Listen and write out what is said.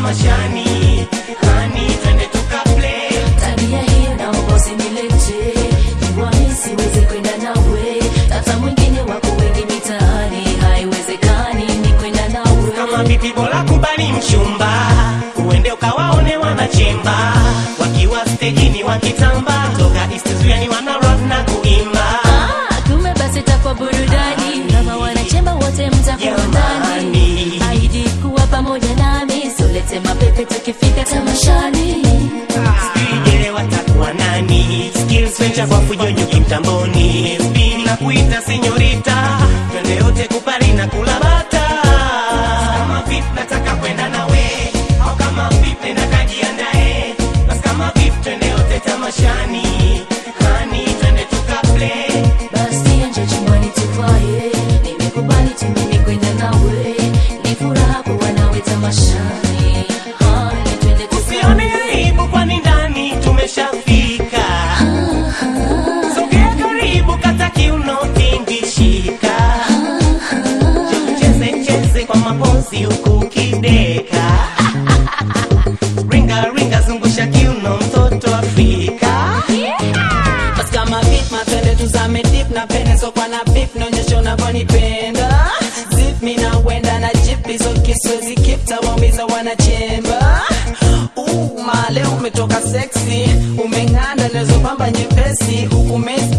tamashani hani twende tukaplay tabia hiyo naomba usinilete juani siwezi kwenda nawe tata mwingine wako wengi mitaani haiwezekani ni kwenda nawe kama vipi bora kubali mchumba uende ukawaone wanachemba wakiwa stejini wakitamba toka istizuani wana rap na kuimba Ah, kumbe basi takwa burudani kama wanachemba wote mtakuwa ndani Jamani. aidi kuwa pamoja nami solete mapepe tukifika tamashani sijele watakuwa nani skills venture kwa fujonyo kimtamboni bila kuita senyorita twende yote kupari na kulabata kama vip nataka kwenda nawe au kama vip nenda kajiandae basi kama vip twende yote tamashani hani twende tukaplay basi anje chumbani tuvae nimekubali tu mimi kwenda nawe ni furaha kuwa nawe tamashani Hani, twende usione tukae. aibu kwani ndani tumeshafika sogea karibu kata kiuno tingishika cheze cheze kwa mapozi huku ukideka ringa ringa zungusha kiuno mtoto afrika basi kama beat matende tuzame deep na pene so kwa na beep naonyesha unavyonipenda zip mi na wenda na jip hizo kiswezi kip tawaumiza wanachemba Uh, male umetoka sexy umeng'anda nezopamba nyepesi huku mesi